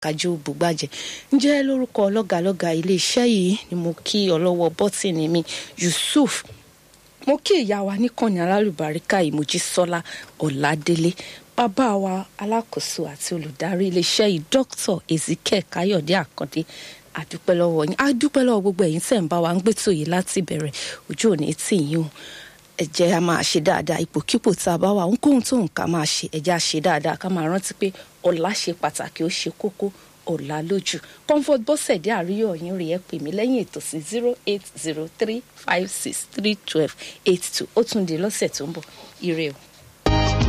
kájú bùgbàjẹ́ ǹjẹ́ lórúkọ lọ́gàlọ́gà iléeṣẹ́ yìí ni mo kí ọlọ́wọ́ bọ́tìnì mi Yusuf mo kí ìyá wa níkànnì alálùbáríkà ìmójísọ́lá ọ̀làdélé bàbá wa alákòóso àti olùdarí iléeṣẹ́ yìí dr ezekiel káyọ̀dé àkàndé àdúpẹ́ lọ́wọ́ yín àdúpẹ́ lọ́wọ́ gbogbo ẹ̀yin tẹ̀ ń bá wa ń gbẹ́tò yìí láti bẹ̀rẹ̀ ojú òní tì yín o ẹ jẹ́ a máa ṣe dáadáa ipòkípò tá a bá wà ohunkóhun tó nǹkan máa ṣe ẹ jẹ́ a ṣe dáadáa ká máa rántí pé ọ̀la ṣe pàtàkì ó ṣe kókó ọ̀la lójú comfort bọ́sẹ̀dé àríyọ̀ yín rí ẹ pè mí lẹ́yìn ètò sí zero eight zero three five six three twelve eight two ó tún di lọ́sẹ̀ tó ń bọ̀ ire o.